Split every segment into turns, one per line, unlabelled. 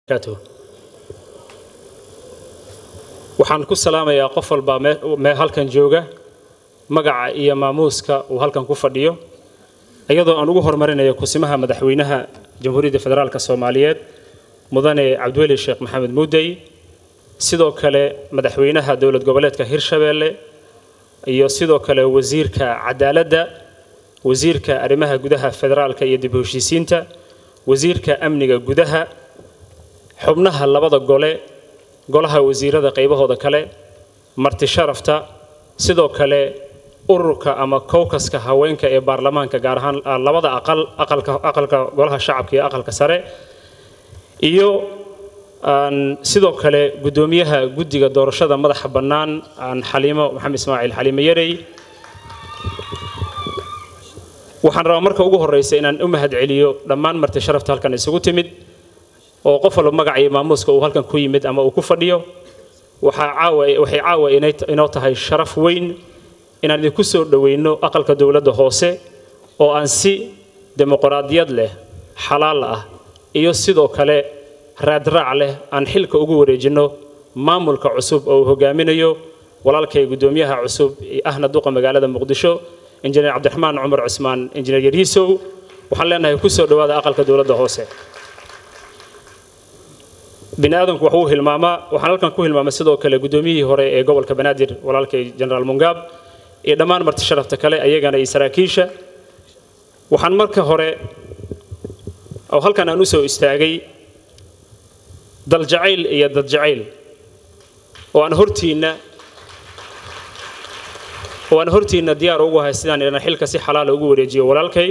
waxaan ku salaamayaa qof walba mee halkan jooga magaca iyo maamuuska uu halkan ku fadhiyo iyadoo aan ugu horumarinayo kusimaha madaxweynaha jamhuuriyadda federaalk soomaaliyeed mudane cabdiweli sheekh maxamed muudey sidoo kale madaxweynaha dowlad goboleedka hirshabeelle iyo sidoo kale wasiirka cadaaladda wasiirka arrimaha gudaha federaalka iyo dib u heshiisiinta wasiirka amniga gudaha xubnaha labada gole golaha wasiirada qaybahooda kale marti sharafta sidoo kale ururka ama kowkaska haweenka ee baarlamaanka gaar ahaan labada aqal aqalka golaha shacabka iyo aqalka sare iyo sidoo kale guddoomiyaha guddiga doorashada madaxa bannaan xaliimo maxamed ismaaciil xaliimo yarey waxaan rabaa marka ugu horreysa inaan u mahad celiyo dhammaan marti sharafta halkan isugu timid oo qof walba magaca iyo maamuuska uu halkan ku yimid ama uu ku fadhiyo waxaa caawa waxay caawa inoo tahay sharaf weyn inaan idinku soo dhoweyno aqalka dowladda hoose oo aan si dimuqraadiyad leh xalaal ah iyo sidoo kale raadraac leh aan xilka ugu wareejinno maamulka cusub oo uu hogaaminayo walaalkay guddoomiyaha cusub ahna duqa magaalada muqdisho injineer cabdiraxmaan cumar cusmaan injineer yarhiisow waxaan leenahay ku soo dhowaada aqalka dowladda hoose bini aadamku wax uu hilmaamaa waxaan halkan ku hilmaamay sidoo kale guddoomiyihii hore ee gobolka banaadir walaalkay jenaraal mungaab iyo dhammaan marti sharafta kale ayagana iyo saraakiisha waxaan marka hore oo halkan aan u soo istaagay daljacayl iyo dadjacayl oo aan hortiinna oo aan hortiinna diyaar ugu ahay sidaan idhana xilka si xalaala ugu wareejiyo walaalkay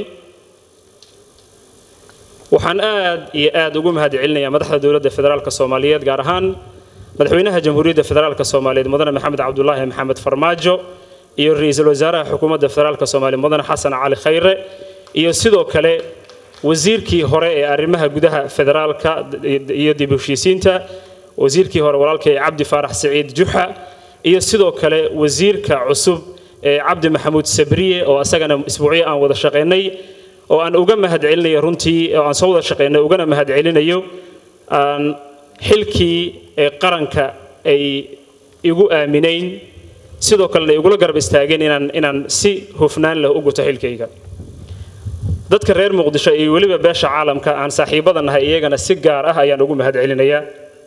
waxaan aad iyo aad ugu mahad celinayaa madaxda dowladda federaalk soomaaliyeed gaar ahaan madaxweynaha jamhuuriyadda federaalk soomaaliyeed mudane maxamed cabdulaahi maxamed farmaajo iyo ra-iisul wasaaraha xukuumadda federaalk soomaaliya mudane xasan cali khayre iyo sidoo kale wasiirkii hore ee arrimaha gudaha federaalka iyo dib u heshiisiinta wasiirkii hore walaalkay cabdi faarax saciid juxa iyo sidoo kale wasiirka cusub ee cabdi maxamuud sabriye oo asagana isbuucyo aan wada shaqaynay oo aan uga mahad celinayo runtii oo aan soo wada shaqaynay ugana mahad celinayo aan xilkii ee qaranka ay igu aaminayn sidoo kalena igula garab istaageen inaan inaan si hufnaan leh u guto xilkayga dadka reer muqdisho iyo weliba beesha caalamka aan saaxiibada nahay iyagana si gaar ah ayaan ugu mahad celinayaa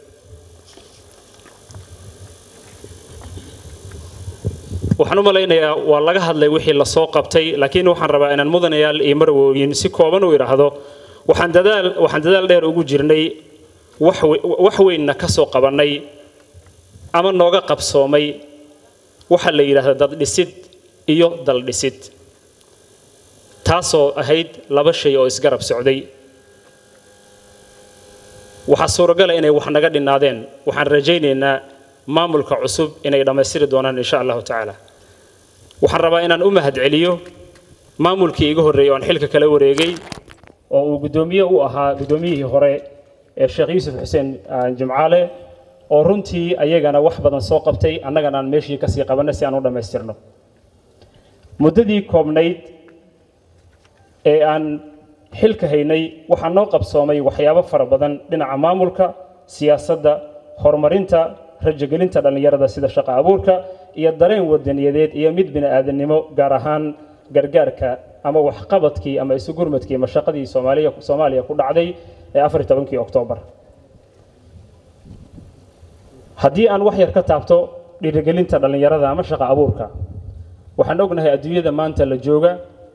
waxaan u malaynayaa waa laga hadlay wixii lasoo qabtay laakiin waxaan rabaa inaan mudanayaal iyo marwooyin si kooban u idhaahdo waxaan dadaal waxaan dadaal dheer ugu jirnay wax weynna ka soo qabannay ama nooga qabsoomay waxa la yidhaahda daddhisid iyo daldhisid taasoo ahayd laba shay oo isgarab socday waxaa suuragala inay wax naga dhinaadeen waxaan rajaynaynaa maamulka cusub inay dhammaystiri doonaan insha allahu tacaala waxaan rabaa inaan u mahad celiyo maamulkii iga horreeyey oo aan xilka kala wareegay oo uu guddoomiye u ahaa guddoomiyihii hore ee sheekh yuusuf xuseen jimcaale oo runtii ayagana wax badan soo qabtay annagana aan meeshii kasii qabanay si aan u dhammaystirno muddadii koobnayd ee aan xilka haynay waxaa noo qabsoomay waxyaabo fara badan dhinaca maamulka siyaasadda horumarinta rajogelinta dhallinyarada sida shaqo abuurka iyo dareen wadaniyadeed iyo mid bini-aadannimo gaar ahaan gargaarka ama waxqabadkii ama isugurmadkii mashaqadii soomaaliya soomaaliya ku dhacday ee afar tobankii oktoobar haddii aan wax yar ka taabto dhiirigelinta dhallinyarada ama shaqo abuurka waxaan ognahay adduunyada maanta la jooga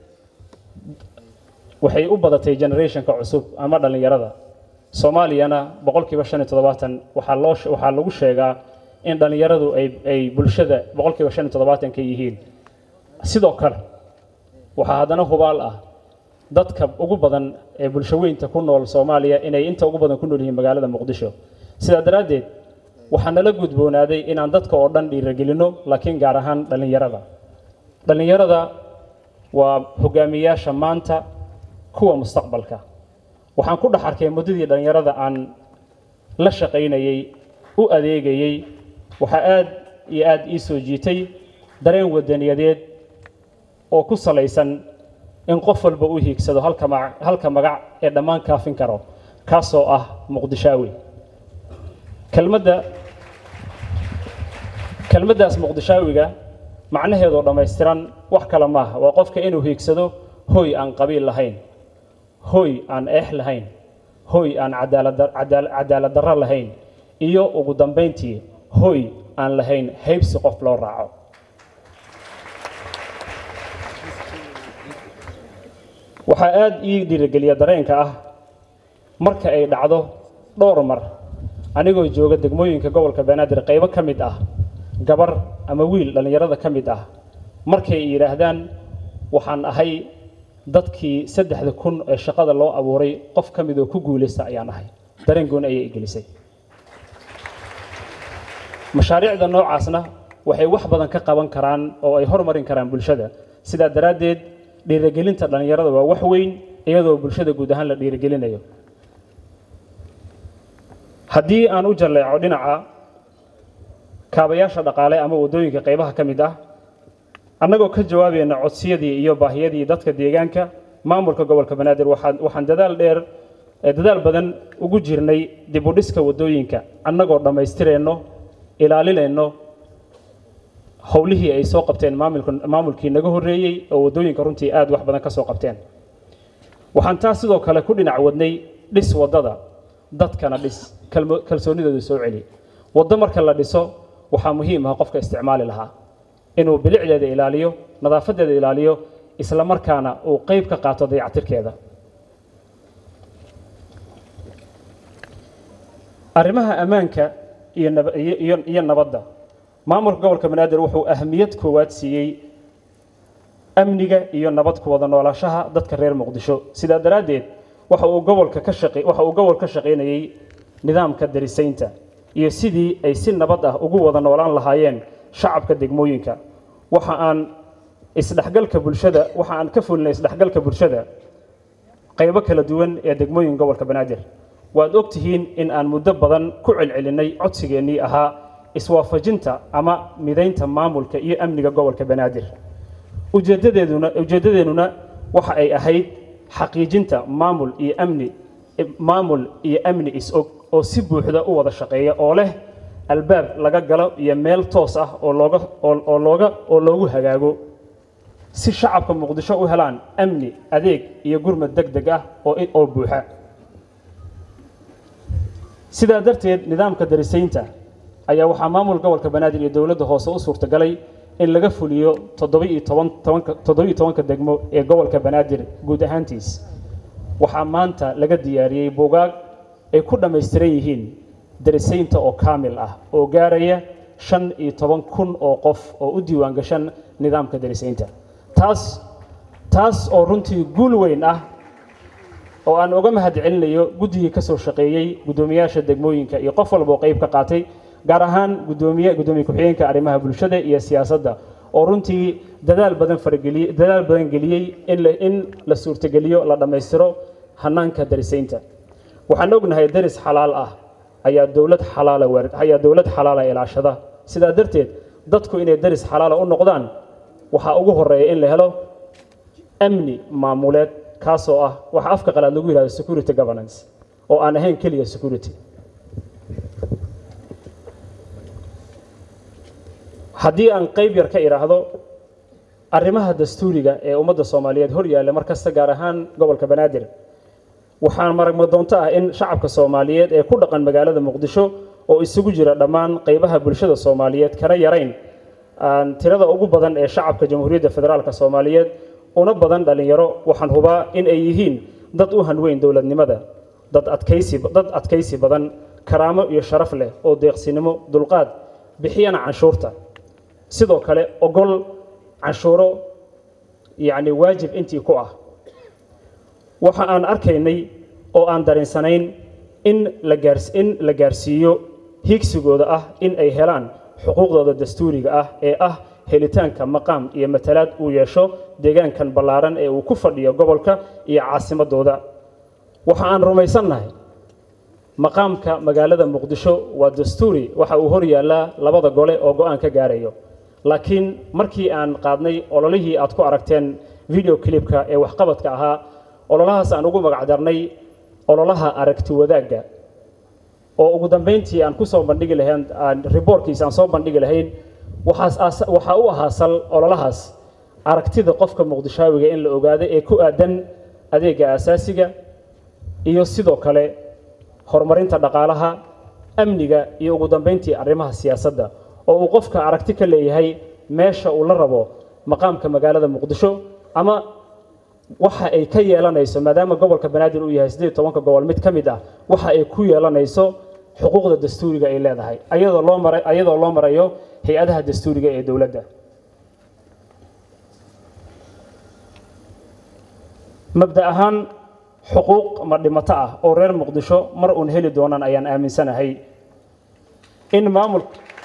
waxay u badatay generationka cusub ama dhallinyarada soomaaliyana boqolkiiba shan iyo toddobaatan waxaa loo waxaa lagu sheegaa in dhallinyaradu ay ay bulshada boqolkiiba shan iyo toddobaatan ka yihiin sidoo kale waxaa haddana hubaal ah dadka ugu badan ee bulshaweynta ku nool soomaaliya inay inta ugu badan ku nool yihiin magaalada muqdisho sidaa daraaddeed waxaa nala gudboonaaday inaan dadka oo dhan dhiiragelinno laakiin gaar ahaan dhallinyarada dhallinyarada waa hogaamiyaasha maanta kuwa mustaqbalka waxaan ku dhex arkay muddadii dhallinyarada aan la shaqaynayey u adeegayey waxaa aad iyo aad ii soo jiitay dareen wadaniyadeed oo ku salaysan in qof walba u hiigsado halka magac halka magac ee dhammaan kaafin karo kaasoo ah muqdishaawi kelmadda kelmaddaas muqdishaawiga macnaheedoo dhammaystiran wax kale maaha waa qofka inuu hiigsado hoy aan qabiil lahayn hoy aan eex lahayn hoy aan cadaalad darro lahayn iyo ugu dambayntii hoy aan lahayn haybsi qof loo raaco waxaa aada ii dhiirigeliya dareenka ah marka ay dhacdo dhowr mar anigoo jooga degmooyinka gobolka banaadir qaybo ka mid ah gabar ama wiil dhallinyarada ka mid ah markay yidhaahdaan waxaan ahay dadkii saddexda kun ee shaqada loo abuuray qof ka mid oo ku guulaysta ayaan ahay dareen gooni ayay igelisay mashaariicda noocaasna waxay wax badan ka qaban karaan oo ay hormarin karaan bulshada sidaa daraaddeed dhiirigelinta dhallinyarada waa wax weyn iyadoo bulshada guud ahaan la dhiirigelinayo haddii aan u jalleeco dhinaca kaabayaasha dhaqaale ama waddooyinka qaybaha ka mid ah annagoo ka jawaabayna codsiyadii iyo baahiyadii dadka deegaanka maamulka gobolka banaadir waxaan dadaal dheer dadaal badan ugu jirnay dib u dhiska waddooyinka annagoo dhammaystireenno ilaalinayno howlihii ay soo qabteen maamulkii naga horreeyey oo waddooyinka runtii aad wax badan ka soo qabteen waxaan taas sidoo kale ku dhinac wadnay dhis waddada dadkana dhis kalsoonidooda soo celi waddo marka la dhiso waxaa muhiim ah qofka isticmaali lahaa inuu bilicdeeda ilaaliyo nadaafadeeda ilaaliyo isla markaana uu qayb ka qaato dayactirkeeda arrimaha ammaanka iyo nabadda maamulka gobolka banaadir wuxuu ahmiyad koowaad siiyey amniga iyo nabad ku wada noolaashaha dadka reer muqdisho sidaa daraaddeed waxa uu gobolka ka shaqe waxa uu gobol ka shaqaynayey nidaamka darisaynta iyo sidii ay si nabad ah ugu wada noolaan lahaayeen shacabka degmooyinka waxa aan isdhexgalka bulshada waxa aan ka fulinay isdhexgalka bulshada qaybo kala duwan ee degmooyinka gobolka banaadir waad og tihiin in aan muddo badan ku celcelinay codsigeennii ahaa iswaafajinta ama midaynta maamulka iyo amniga gobolka banaadir ujeedadeeduna ujeeddadeennuna waxa ay ahayd xaqiijinta maamul iyo amni maamul iyo amni is-og oo si buuxda u wada shaqeeya oo leh albaab laga galo iyo meel toos ah oo looga oo looga oo loogu hagaago si shacabka muqdisho u helaan amni adeeg iyo gurmad deg deg ah oo oo buuxa sidaa darteed nidaamka darisaynta ayaa waxaa maamul gobolka banaadir iyo dowladda hoose u suurtagalay in laga fuliyo toddoba-iyo toban tobanka toddoba-iyo tobanka degmo ee gobolka banaadir guud ahaantiis waxaa maanta laga diyaariyey buugaag ay ku dhammaystiran yihiin darisaynta oo kaamil ah oo gaaraya shan iyo toban kun oo qof oo u diiwaan gashan nidaamka darisaynta taas taas oo runtii guul weyn ah oo aan uga mahad celinayo guddigii ka soo shaqeeyey guddoomiyaasha degmooyinka iyo qof walba oo qayb ka qaatay gaar ahaan gudoomiye gudoomiye ku-xigeenka arrimaha bulshada iyo siyaasadda oo runtii dadaal badan fargeliyey dadaal badan geliyey in la in la suurtageliyo la dhammaystiro hanaanka darisaynta waxaan ognahay daris xalaal ah ayaa dowlad xalaala waar ayaa dowlad xalaala ilaashada sidaa darteed dadku inay daris xalaala u noqdaan waxaa ugu horeeya in la helo amni maamuleed kaasoo ah waxa afka qalaad lagu yidhahdo security governance oo aan ahayn keliya security haddii aan qayb yar ka idhaahdo arrimaha dastuuriga ee ummadda soomaaliyeed hor yaalla mar kasta gaar ahaan gobolka banaadir waxaan maragma doonto ah in shacabka soomaaliyeed ee ku dhaqan magaalada muqdisho oo isugu jira dhammaan qaybaha bulshada soomaaliyeed kana yarayn aan tirada ugu badan ee shacabka jamhuuriyadda federaalk soomaaliyeed una badan dhallinyaro waxaan hubaa in ay yihiin dad u hanweyn dowladnimada dad adkaysi dad adkaysi badan karaamo iyo sharaf leh oo deeqsinimo dulqaad bixiyana canshuurta sidoo kale ogol canshuuro yacni waajib intii ku ah waxa aan arkaynay oo aan dareensanayn in la gaars in la gaarsiiyo higsigooda ah in ay helaan xuquuqdooda dastuuriga ah ee ah helitaanka maqaam iyo matalaad uu yeesho deegaankan ballaaran ee uu ku fadhiyo gobolka iyo caasimadooda waxa aan rumaysannahay maqaamka magaalada muqdisho waa dastuuri waxa uu hor yaallaa labada gole oo go-aan ka gaarayo laakiin markii aan qaadnay ololihii aad ku aragteen video clipka ee waxqabadka ahaa ololahaas aan ugu magacdarnay ololaha aragti wadaagga oo ugu dambeyntii aan kusoo bandhigi lahayn riboorkiisa aan soo bandhigi lahayn waxaa u ahaa sal ololahaas aragtida qofka muqdishaawiga in la ogaado ee ku aadan adeega aasaasiga iyo sidoo kale horumarinta dhaqaalaha amniga iyo ugu dambeyntii arrimaha siyaasadda oo uu qofka aragti ka leeyahay meesha uu la rabo maqaamka magaalada muqdisho ama waxa ay ka yeelanayso maadaama gobolka banaadir uu yahay siddeed tobanka gobol mid ka mid ah waxa ay ku yeelanayso xuquuqda dastuuriga ay leedahay ayadoo loo mara ayadoo loo marayo hay-adaha dastuuriga ee dowladda mabda ahaan xuquuq ma dhimato ah oo reer muqdisho mar uun heli doonaan ayaan aaminsanahay in maamul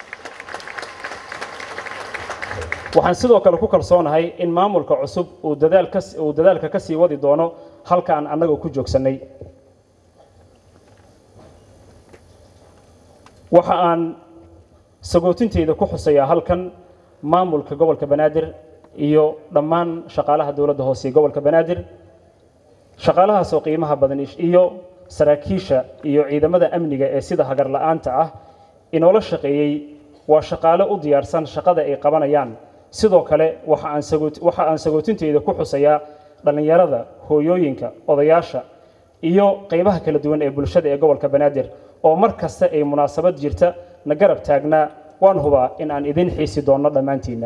waxaan sidoo kale ku kalsoonahay in maamulka cusub uu dadaal ka uu dadaalka ka sii wadi doono halkaan annaga ku joogsannay waxa aan sagootinteyda ku xusayaa halkan maamulka gobolka banaadir iyo dhammaan shaqaalaha dowladda hoose ee gobolka banaadir shaqaalahaasoo qiimaha badan iyo saraakiisha iyo ciidamada amniga ee sida hagar la-aanta ah inoola shaqeeyey waa shaqaale u diyaarsan shaqada ay qabanayaan sidoo kale waxa aan waxa aan sagootinteyda ku xusayaa dhallinyarada hooyooyinka odayaasha iyo qaybaha kala duwan ee bulshada ee gobolka banaadir oo mar kasta ay munaasabad jirta na garab taagnaa waan hubaa in aan idin xiisi doonno dhammaantiinna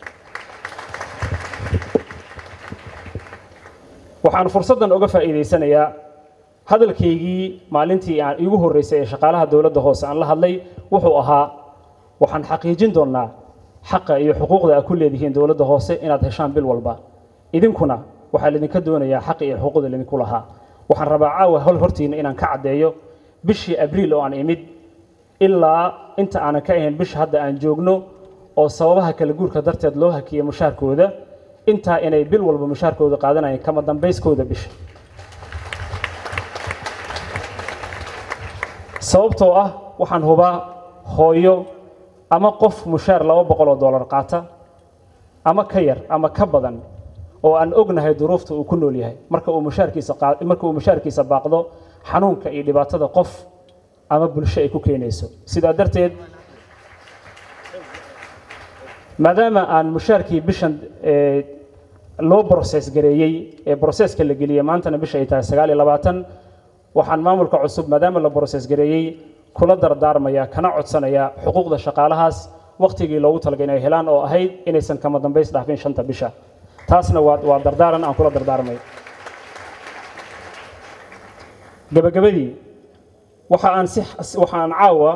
waxaan fursaddan uga faa'iidaysanayaa hadalkaygii maalintii aan iigu horreysay ee shaqaalaha dowladda hoose aan la hadlay wuxuu ahaa waxaan xaqiijin doonnaa xaqa iyo xuquuqda aad ku leedihiin dowladda hoose inaad heshaan bil walba idinkuna waxaa laydinka doonayaa xaqa iyo xuquuqda laydinku lahaa waxaan rabaa caawa hol hortiina inaan ka caddeeyo bishii abriil oo aan imid ilaa inta aanan ka ahayn bisha hadda aan joogno oo sababaha kala guurka darteed loo hakiyey mushaarkooda intaa inay bil walba mushaarkooda qaadanayeen kama dambayskooda bisha sababtoo ah waxaan hubaa hooyo ama qof mushaar laba boqol oo dollar qaata ama ka yar ama ka badan oo aan ognahay duruufta uu ku nool yahay marka uu mushaarkiisa marka uu mushaarkiisa baaqdo xanuunka iyo dhibaatada qof ama bulsho ay ku keenayso sidaa darteed maadaama aan mushaarkii bishan loo broses gareeyey ee broseska la geliyey maantana bisha ay tahay sagaal iyo labaatan waxaan maamulka cusub maadaama la broses gareeyey kula dardaarmaya kana codsanaya xuquuqda shaqaalahaas wakhtigii loogu talagay inay helaan oo ahayd inaysan kama dambays dhaafin shanta bisha taasna waa waa dardaaran aan kula dardaarmay gabagabadii waxa aan si waxa aan caawa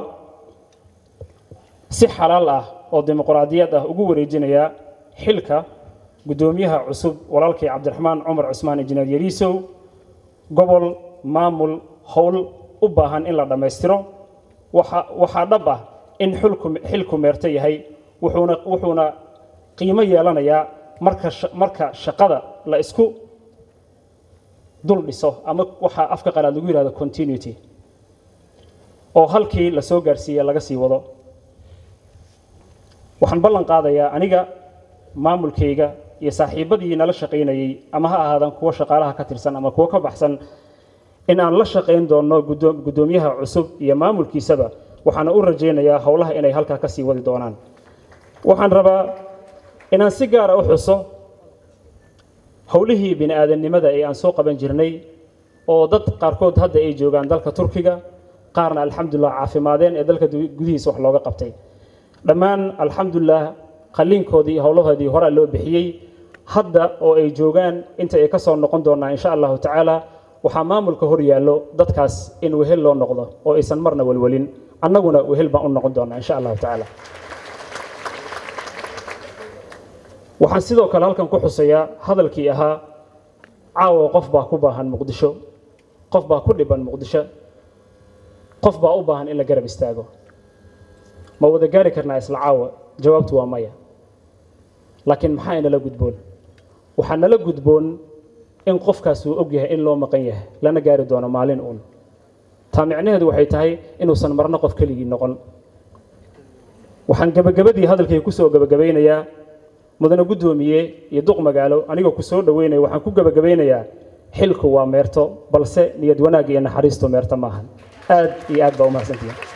si xalaal ah oo dimuqraadiyad ah ugu wareejinayaa xilka guddoomiyaha cusub walaalkay cabdiraxmaan cumar cusmaan injineer yariisow gobol maamul howl u baahan in la dhammaystiro waxa waxaa dhab ah in xilku xilku meerto yahay wuxuuna wuxuuna qiimo yeelanayaa marka marka shaqada la isku dul dhiso ama waxaa afka qalaad lagu yihahdo continuity oo halkii la soo gaarsiiye laga sii wado waxaan ballan qaadayaa aniga maamulkayga iyo saaxiibadii nala shaqaynayey ama ha ahaadaan kuwo shaqaalaha ka tirsan ama kuwo ka baxsan in aan la shaqayn doonno guddoomiyaha cusub iyo maamulkiisaba waxaana u rajaynayaa howlaha inay halkaa ka sii wadi doonaan waxaan rabaa inaan si gaara u xuso howlihii bini aadamnimada ee aan soo qaban jirnay oo dad qaarkood hadda ay joogaan dalka turkiga qaarna alxamdulilah caafimaadeen ee dalka gudihiisa wax looga qabtay dhammaan alxamdulilah qalliinkoodii iyo howlahoodii horaa loo bixiyey hadda oo ay joogaan inta ay ka soo noqon doonaa insha allahu tacaala waxaa maamulka hor yaallo dadkaas in wehel loo noqdo oo aysan marna welwelin annaguna wehel baan u noqon doonaa insha allahu tacaala waxaan sidoo kale halkan ku xusayaa hadalkii ahaa caawa qof baa ku baahan muqdisho qof baa ku dhiban muqdisho qof baa u baahan in la garab istaago ma wada gaari karnaa isla caawa jawaabtu waa maya laakiin maxaa inala gudboon waxaa nala gudboon in qofkaas uu og yahay in loo maqan yahay lana gaari doono maalin uun taa micnaheedu waxay tahay inuusan marno qof keligii noqon waxaan gebagabadii hadalkay ku soo gebagabaynayaa mudane guddoomiye iyo duq magaalo anigoo ku soo dhoweynaya waxaan ku gebagabaynayaa xilku waa meerto balse niyad wanaag iyo naxariistu meerto maahan
aad iyo aad baa u mahadsantihiin